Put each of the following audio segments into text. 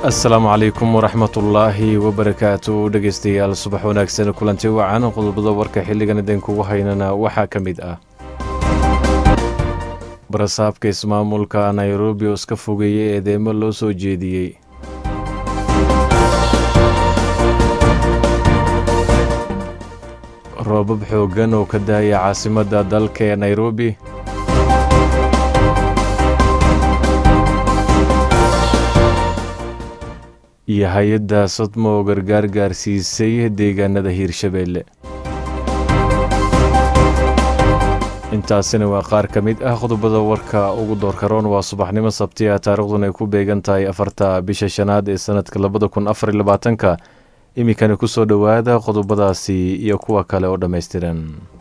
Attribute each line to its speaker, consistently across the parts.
Speaker 1: asalaamu calaykum waraxmatullaahi wabarakaatu dhegeystayaal subax wanaagsan kulanti wacan qodobada warka xilligan idinkugu haynana waxaa ka mid ah barasaabka ismaamulka nairobi oo iska fogeeyey eedeemo loo soo jeediyey roobab xooggan oo ka daaya caasimadda dalka ee nairobi iyo hay-adda sodmo oo gargaar gaarsiisay deegaanada hiirshabeelle intaasina waa qaar ka mid ah qodobada warka ugu doorkaroon waa subaxnimo sabtiya taariikhduna ay ku beegan tahay afarta bisha shanaad ee sanadka labada kun afar iyo labaatanka iminkani ku soo dhowaada qodobadaasi iyo kuwa kale oo dhammaystiran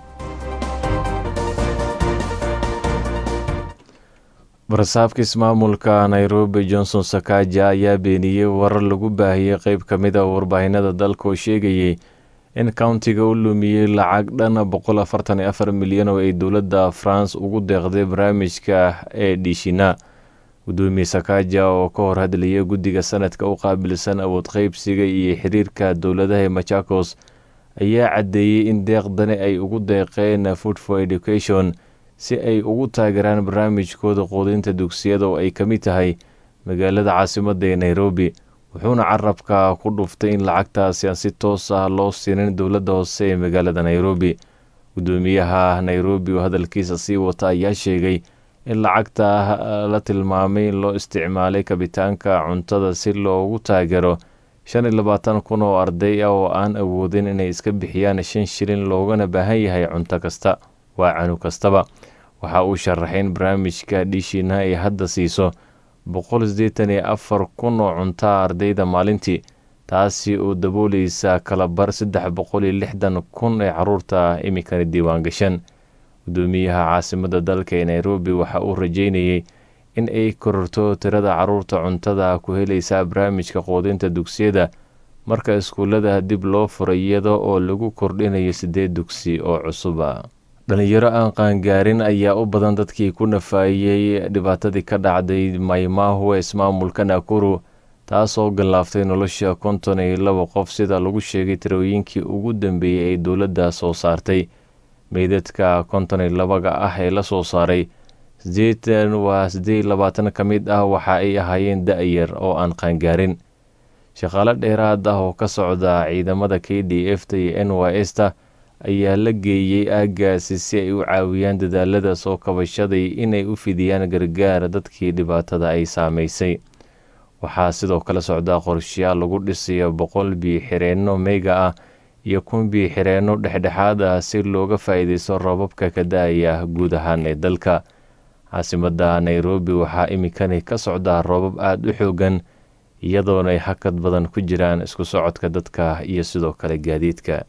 Speaker 1: barasaabka ismaamulka nairobi johnson sakaja ayaa beeniyey warar lagu baahiyey qeyb ka mid a warbaahinada dalka oo sheegayey in countiga u lumiyey lacag dhan boqol afartan iyo afar milyan oo ay dowladda france ugu deeqday barnaamijka ee dhishina gudoomiye sakaja oo ka hor hadlayay guddiga sanadka u qaabilsan awood qeybsiga iyo xiriirka dowladaha ee machakos ayaa caddeeyey in deeqdani ay ugu deeqeen food for education si ay ugu taageeraan barnaamijkooda quudinta dugsiyada oo ay ka mid tahay magaalada caasimadda ee nairobi wuxuuna carabka ku dhuftay in lacagtaasi aan si toos ah loo siinin dowladda hoose ee magaalada nairobi gudoomiyaha nairobi oo hadalkiisa sii wata ayaa sheegay in lacagta la tilmaamay in loo isticmaalay kabitaanka cuntada si loogu taageero shan iyo labaatan kun oo arday ah oo aan awoodin inay iska bixiyaan shan shilin loogana baahan yahay cunto kasta waa canu kastaba waxa uu sharaxay in barnaamijka dhishina ay hadda siiso boqol sideetan iyo afar kun oo cuntaa ardayda maalintii taasi oo dabooleysa kalabar saddex boqol iyo lixdan kun ee caruurta iminkana diiwaan gashan gudoomiyaha caasimadda dalka ee nairobi waxa uu rajeynayey in ay kororto tirada caruurta cuntada ku helaysa barnaamijka quudinta dugsiyada marka iskuullada dib loo furay iyada oo lagu kordhinayo sideed dugsi oo cusuba dhalinyaro aan qaangaarin ayaa u badan dadkii ku nafaayey dhibaatadii ka dhacday maymaahu ee ismaamulka nakuru taasoo gallaaftay nolosha konton iyo laba qof sida lagu sheegay tirooyinkii ugu dambeeyey ee dowladda soo saartay meydadka konton iyo labaga ah ee la soo saaray sideetan waa siddeed iyo labaatan ka mid ah waxa ay ahaayeen da-yar oo aan qaangaarin shaqaale dheeraad ah oo ka socda ciidamada k d f ta iyo n y s ta ayaa la geeyey aaggaasi si ay u caawiyaan dadaalada soo kabashaday inay u fidiyaan gargaar dadkii dhibaatada ay saameysay waxaa sidoo kale socdaa qorshayaal lagu dhisayo boqol biyo-xireenno meyga ah iyo kun biyo-xireenno dhexdhexaad ah si looga faa-iideysto roobabka ka da-aya guud ahaan ee dalka caasimadda nairobi waxaa iminkani ka socdaa roobab aada u xoogan iyadoona ay hakad badan ku jiraan isku socodka dadka iyo sidoo kale gaadiidka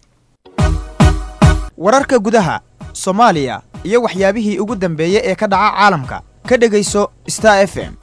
Speaker 2: wararka gudaha soomaaliya iyo waxyaabihii ugu dambeeyey ee ka dhaca caalamka ka dhegayso star f m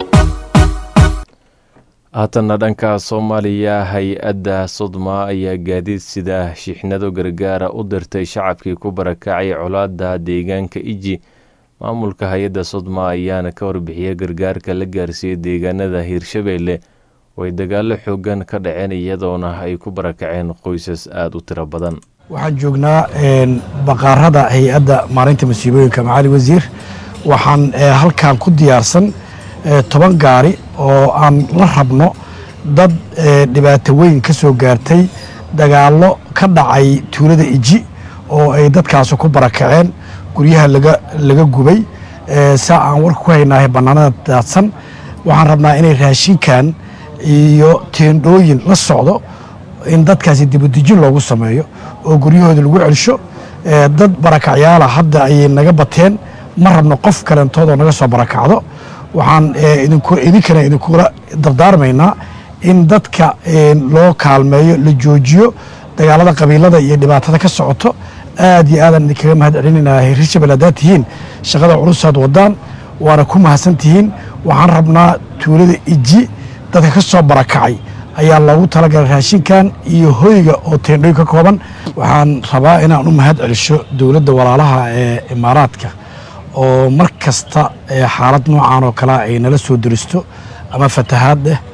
Speaker 1: haatanna dhanka soomaaliya hay-adda sodma ayaa gaadiid sida shiixnado gargaara u dirtay shacabkii ku barakacay colaada deegaanka iji maamulka hay-adda sodma ayaana ka warbixiyay gargaarka la gaarsiiyey deegaanada hiirshabeelle oo ay dagaalo xoogan ka dhaceen iyadoona ay ku barakaceen qoysas aada u tiro badan
Speaker 3: waxaan joognaa baqaarada hay-adda maalinta masiibooyinka macali wasiir waxaan halkan ku diyaarsan toban gaari oo aan la rabno dad dhibaato weyn ka soo gaartay dagaallo ka dhacay tuulada iji oo ay dadkaasi ku barakaceen guryaha laga gubay saa aan warka ku haynaahay bannaanada daadsan waxaan rabnaa inay raashinkan iyo teendhooyin la socdo in dadkaasi dibudejin loogu sameeyo oo guryahooda lagu celsho dad barakacyaala hadda ayay naga bateen ma rabno qof kalentoodoo naga soo barakacdo waxaan idinkana idinkula dardaarmaynaa in dadka loo kaalmeeyo la joojiyo dagaalada qabiilada iyo dhibaatada ka socoto aad iyo aadaan idinkaga mahad celinayna hirshabel haddaad tihiin shaqada culusaad wadaan waana ku mahadsan tihiin waxaan rabnaa tuulada iji dadka ka soo barakacay ayaa loogu talagalay raashinkan iyo hoyga oo teendhooyin ka kooban waxaan rabaa inaan u mahad celisho dowladda walaalaha ee imaaraadka oo mar kasta xaalad noocan oo kalea ay nala soo deristo ama fatahaad eh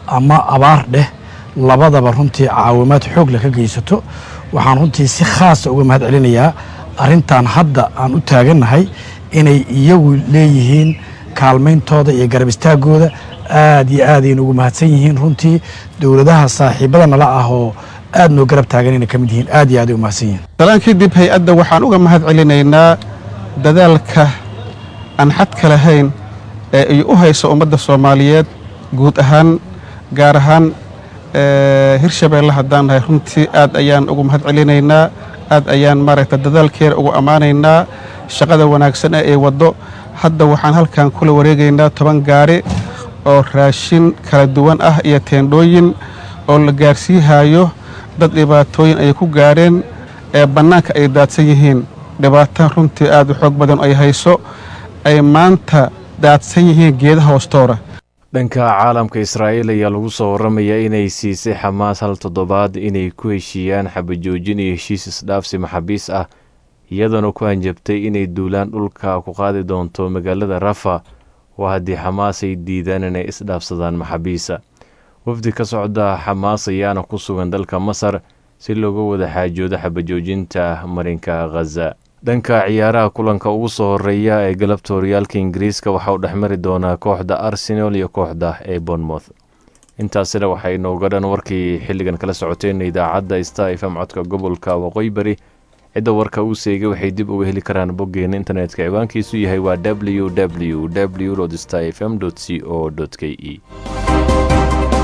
Speaker 3: ama abaar dheh labadaba runtii caawimaad xoog leh ka geysato waxaan runtii si khaasa uga mahad celinayaa arrintan hadda aan u taagannahay inay iyagu leeyihiin kaalmayntooda iyo garab istaagooda aad iyo aadayna ugu mahadsan yihiin runtii dowladaha saaxiibada nala ah oo aad noo garab taagan inay ka mid yihiin aad iyo aad ay u mahadsan yihiin
Speaker 4: dalaan kadib hay-adda waxaan uga mahad celinaynaa dadaalka aan xadka lahayn ee ay u hayso ummadda soomaaliyeed guud ahaan gaar ahaan hirshabeelle haddaan nahay runtii aad ayaan ugu mahad celinaynaa aad ayaan maaragta dadaalkeeda ugu ammaanaynaa shaqada wanaagsan ee ay waddo hadda waxaan halkan kula wareegaynaa toban gaari oo raashin kala duwan ah iyo teendhooyin oo la gaarsiihayo dad dhibaatooyin ay ku gaadheen ee bannaanka ay daadsan yihiin dhibaato runtii aad u xoog badan ay hayso ay maanta daadsan yihiin geedaha hoostoora
Speaker 1: dhanka caalamka israa'iil ayaa lagu soo warramayaa inay siisay xamaas hal toddobaad inay ku heshiiyaan xabajoojin iyo heshiis isdhaafsi maxaabiis ah iyadoona ku hanjabtay inay duulaan dhulka ku qaadi doonto magaalada rafa oo haddii xamaas ay diidaan inay isdhaafsadaan maxaabiisa wafdi ka socda xamaas ayaana ku sugan dalka masar si looga wada xaajoodo xabajoojinta marinka khaza dhanka ciyaaraha kulanka ugu soo horeeya ee galabta horyaalka ingiriiska waxaa u dhexmari doonaa kooxda arsenal iyo kooxda ee bournemouth intaasina waxay inooga dhan warkii xilligan kala socoteen idaacadda star fm codka gobolka waqooyi bari cidda warka uu seegay waxay dib uga heli karaan boggeena internetka ciwaankiisu yahay waa w w w star fm c o k e